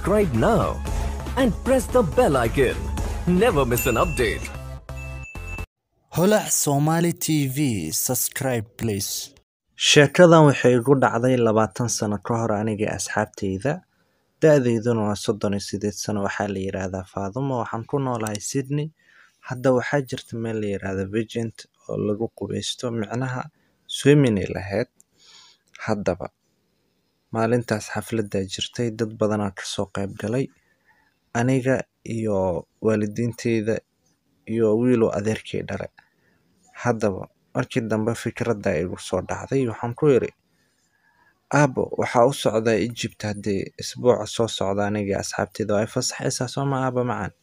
subscribe now and press the bell icon. Never miss an update. holac somali tv subscribe please sheekadan waxay igu dhacday labaatan sano ka hor aniga asxaabteyda da-deyduna waa soddon iyo sideed sano waxaa la yidhaahdaa faadumo waxaan ku noolahay sydney hadda waxaa jirta meel la yidhaahda vigent oo lagu qubeysto micnaha swiminay lahayd haddaba maalintaas xafladdaa jirtay dad badanaa kasoo qayb galay aniga iyo waalidiinteyda iyo wiilow adeerkay dhale haddaba markii dambe fikradda igu soo dhacday waxaan ku yidhi aabo waxaa u socdaa egypt haddii isbuuca soo socda aniga asxaabteyda waa ay fasaxaysaa sooma aaba macaan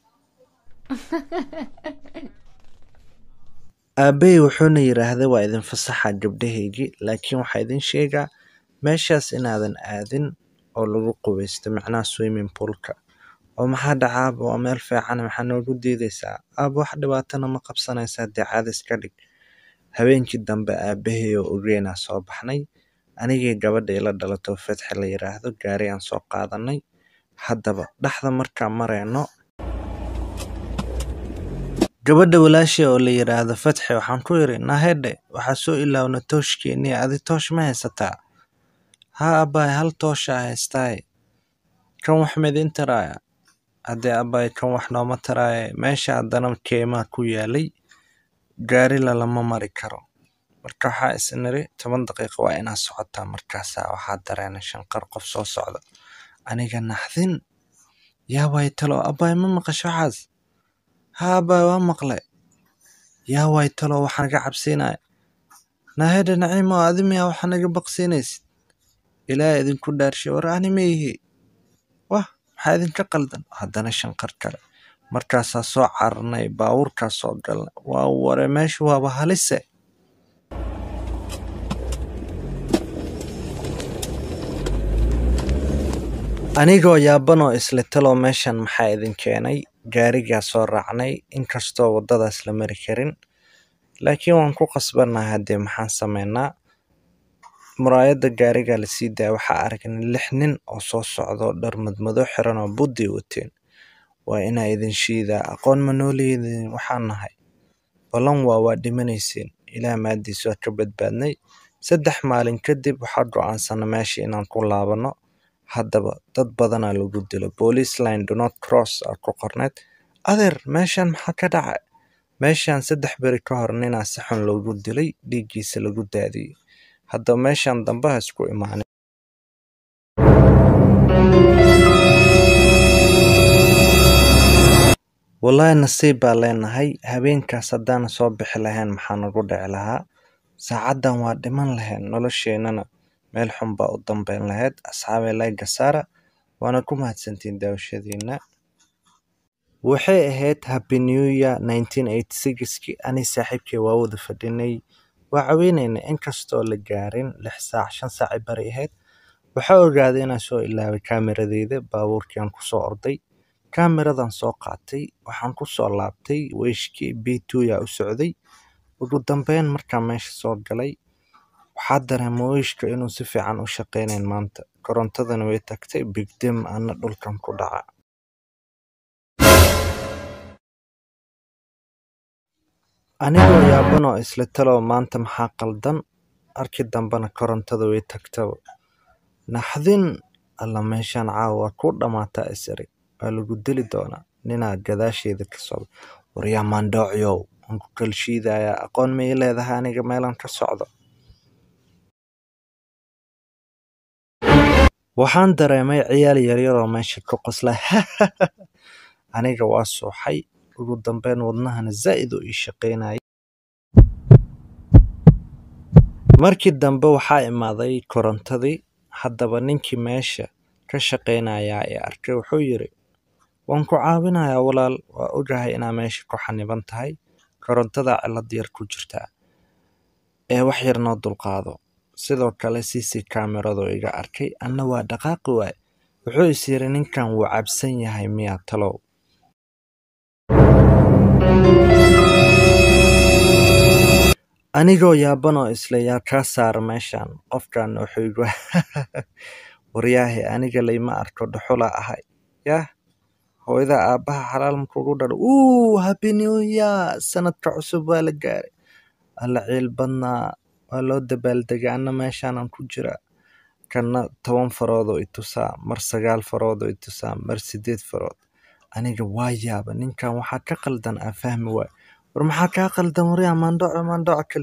aabbahay wuxuuna yidhaahday waa idin fasaxa gabdhahaygii laakiin waxaa idin sheegaa meeshaas inaadan aadin oo lagu qubeysto macnaha swimming poolka oo maxaa dhaca aaba waa meel fiican maxaa noogu diideysaa aaba wax dhibaatana ma qabsanaysaa dee caadis ka dhig habeenkii dambe aabbahay oo ogeynaa soo baxnay anigii gabadha ila dhalato fatxi la yidhaahdo gaari aan soo qaadanay haddaba dhexda markaan marayno gabadha walaashay oo la yidhaahdo fatxi waxaan ku yidhi nahedhe waxaa soo ilaawna tooshkeenii adi toosh ma haysataa haa abbaay hal toosha haystaay kan wax midin taraaya haddee abbaay kan wax nooma taraaye meesha haddana keemaa ku yaalay gaari lalama mari karo marka waxaa isniri toban daqiiqo waa inaa socotaa markaasaa waxaa dareena shanqar qof soo socda aniga naxdin yaa waay talo abbaay ma maqasho waxaas haa abbaay waa maqle yaa waay talo waxaa naga cabsiinaya naahedha naciimo adi miyaa waxa naga baqsiinaysid ilaa idinku dhaarshay war ani ma ihi wah maxaa idinka qaldan haddana shanqar kale markaasaa soo cararnay baabuurkaa soo galnay waa ware meeshu waaba halise anigoo yaabanoo isle talow meeshan maxaa idin keenay gaarigaa soo raacnay inkastoo waddadaas la mari karin laakiin waan ku qasbannahay haddee maxaan sameynaa muraayadda gaarigaa lasii daaya waxaa aragnay lix nin oo soo socdo dhar madmado xiran oo buddi wateen waa inaa idin shiidaa aqoon ma nooleydin waxaan nahay ballan waa waa dhimanayseen ilaah maadiis waa ka badbaadnay saddex maalin kadib waxaa go'aansana meesha inaan ku laabanno haddaba dad badanaa lagu dilo police line donot cross aa ku qorneed adeer meeshan maxaa ka dhacay meeshan saddex beri ka hor ninaa si xun loogu dilay dhiiggiisa lagu daadiyey haddaba meeshan dambe ha isku imaanin wallaahi nasiib baa leenahay habeenkaas haddaana soo bixi lahayn maxaa nagu dhici lahaa saacaddan waa dhiman lahayn nolosheennana meel xun baa u dambeyn lahayd asxaabay layga saara waana ku mahadsantiin daawashadiina waxay ahayd happy new year nineteen eighty sixkii ani saaxiibkay waa wada fadhinay waa caweynaynay inkastoo la gaarin lix saac shan saacay bari ahayd waxaa ogaaday inaan soo ilaaway kaamiradeyda baabuurkiiaan kusoo orday kaamiradan soo qaatay waxaan kusoo laabtay weyshkii b two yaa u socday ugu dambeyn markaan meesha soo galay waxaa dareema weyshka inuu si fiican u shaqeynayn maanta korontadana way tagtay bigdem ana dhulkan ku dhaca anigoo yaabanoo isla talow maanta maxaa qaldan arki dambena korontada way tagtaba naxdin alla meeshaan caawa waa ku dhammaataa isiri waa lagu dili doonaa ninaa gadaasheeda ka socda waryaa maandhoocyow waan ku kalshiidayaa aqoon ma ii leedahay aniga meelaan ka socdo waxaan dareemay ciyaal yaryaroo meesha ka qosla aniga waa suuxay ugu dambeyn wadnahana zaa'id u ii shaqaynayay markii dambe waxaa imaaday korontadii haddaba ninkii meesha ka shaqaynayaa ee arkay wuxuu yidhi waan ku caawinayaa walaal waa ogahay inaa meesha ku xaniban tahay korontada cilad yar ku jirtaa ee wax yar noo dulqaado sidoo kale cc kamerado iga arkay anna waa dhaqaaqi waay wuxuu is yidhi ninkan wuu cabsan yahay miyaa talow anigoo yaabanoo isle yaa kaa saara meeshan qofkan wuxuu igu waryaahe aniga layma arko dhuxula ahay yah hooyada aabaha xalaal markuugu dhalo uu happy new year sanadka cusub waa la gaaray alla ciil badnaa waa loo dabaaldegay anna meeshaanan ku jiraa kanna toban farood oo i tusaa mar sagaal farood oo i tusaa mar sideed farood aniga waa yaaba ninkan waxaa ka qaldan aan fahmi waay war maxaa kaa qaldan waryaa maandhoco maandhoco kale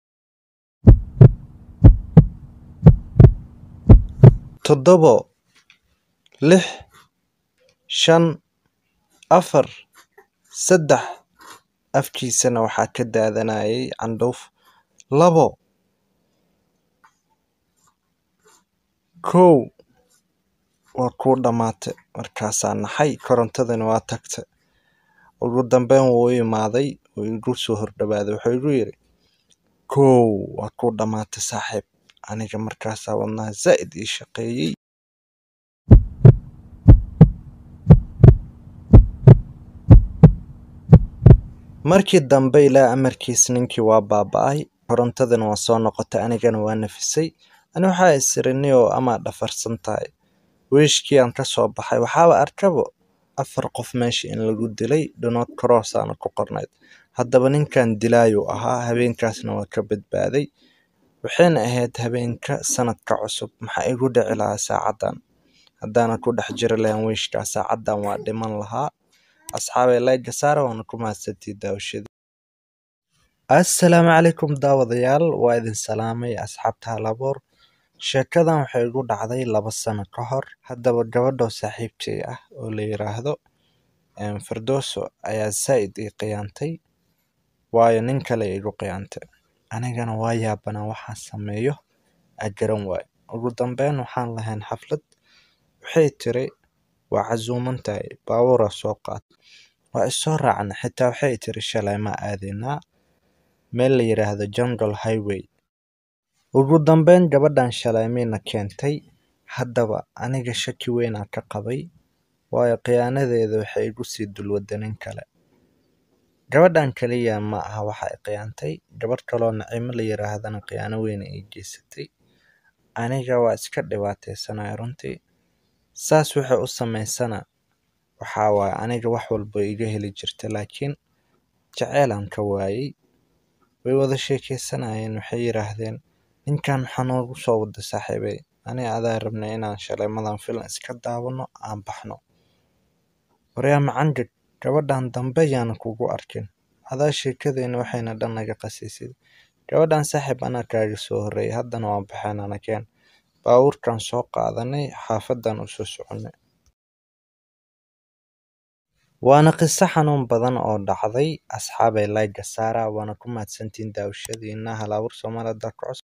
toddobo lix shan afar saddex afkiisana waxaa ka daadanayay candhuuf labo kow waa kuu dhammaatay markaasaa naxay korontadana waa tagtay ugu dambeyn wuu u imaaday wuu igu soo hordhawaaday wuxuu igu yidhi kow waa kuu dhammaatay saaxiib aniga markaasaa wadnaha zaa'id ii shaqeeyey markii dambe ilaa amarkiis ninkii waa baaba'ay korontadana waa soo noqotay anigana waa nafisay ani waxaa isirani oo amaa dhafarsan tahay wiishkii aan ka soo baxay waxaaba arkabo afar qof meesha in lagu dilay dhunood koroosaana ku qornayd haddaba ninkan dilaayuu ahaa habeenkaasna waa ka badbaaday waxayna ahayd habeenka sanadka cusub maxaa igu dhici lahaa saacaddan haddaanan ku dhex jiri lahayn wiishkaa saacaddan waa dhiman lahaa asxaabay layga saara waana ku mahadsantii daawashada assalaamu calaykum daawadayaal waa idin salaamay asxaabta halaboor sheekadan waxay igu dhacday laba sano ka hor haddaba gabadhoo saaxiibtay ah oo la yiraahdo firdooso ayaa zaa'id ii khiyaantay waayo nin kale igu khiyaantay anigana waa yaabanaa waxaan sameeyo aa garan waayo ugu dambeyn waxaan lahayn xaflad waxay tiri waa casuuman tahay baabuuraa soo qaat waa isoo raacna xitaa waxay tiri shalay ma aadaynaa meel la yiraahdo jungle highway ugu dambeyn gabadhan shalay mayna keentay haddaba aniga shaki weynaa ka qabay waayo khiyaanadeeda waxay igu sii dulwadda nin kale gabadhan kaliya ma aha waxa ay khiyaantay gabadh kaloo nacimo la yiraahdana khiyaano weyna ii geysatay aniga waa iska dhibaataysanaya runtii saas waxay u samaysana waxaa waaye aniga wax walba iga heli jirta laakiin jaceylaan ka waayey way wada sheekeysanayeen waxay yiraahdeen ninkan maxaa noogu soo wada saaxiibay ani adaa rabnay inaan shaleemadan filan iska daawano aan baxno waryaa macangeg gabadhan dambe yaana kugu arkin adaa sheekadeena waxayna dhan naga qasiisid gabadhan saaxiib anaa kaaga soo horreeyay haddana waan baxeen anakeen baabuurkan soo qaadanay xaafadan u soo soconay waana qiso xanuun badan oo dhacday asxaabay layga saara waana ku mahadsantiin daawashadiina halaabur soomaalida ku cusub